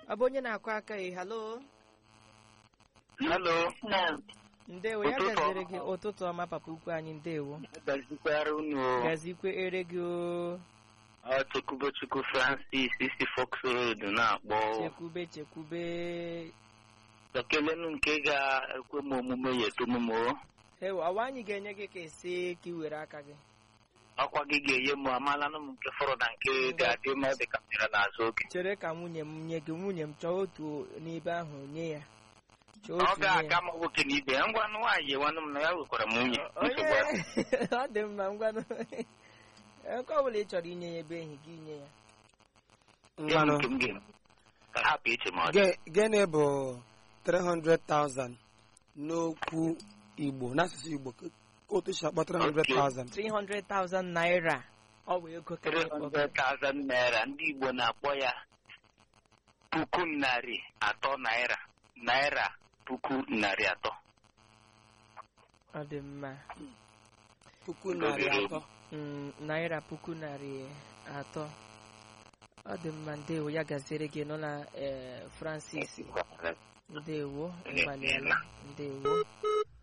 ọ bụ onye na-akụ aka ị halo Hello. ndewo ya Ụtụtụ gaziri ọma. gị ụtụtụ ọma papa ukwu anyị ndewo Gazikwara unu gazikwe ere gị o ọ Chukwubochukwu Francis isi Fox Road na-akpọ chekwube chekwube ekelenu nke ga-ekwe m omume ya eto m o ewo ọwa anyị ga-enye gị ka esi ka ị were aka gị ọkwa gị ga-enye m amalanụ m nke fọrọ na nke ga-adị ma ọ dị ka m bịara n'azụ oge chere ka nwunye m nye gị nwunye m chọọ otu n'ebe ahụ nye ya chọọ ọ otu nye ga-aga ya m nwoke na ibe ya ngwa nwaanyị ewanụ m na ya wekwara m nwunye onye nsogbu adị. ọ dị mma ngwanụ nke ọ bụla ị chọrọ inye ya ebe enyi gị nye ya Nye m mmanụ nke m ga-eme ka hapụ iche ma ọ dị Ge- gịnị bụ 300,000 n'okwu igbo n'asụsụ igbo ka otu si akpọ 300,000 300,000 naira ọ bụ ego ka anyị kpọrọ. 300,000 naira ndị Igbo na-akpọ ya puku narị atọ naira naira puku narị atọ ọ dị mma puku narị atọ Mm, naira puku narị atọ ọ dị mma ndewo ya gaziere gị nọ na eh, francis ndewo ịgbalịala ndewo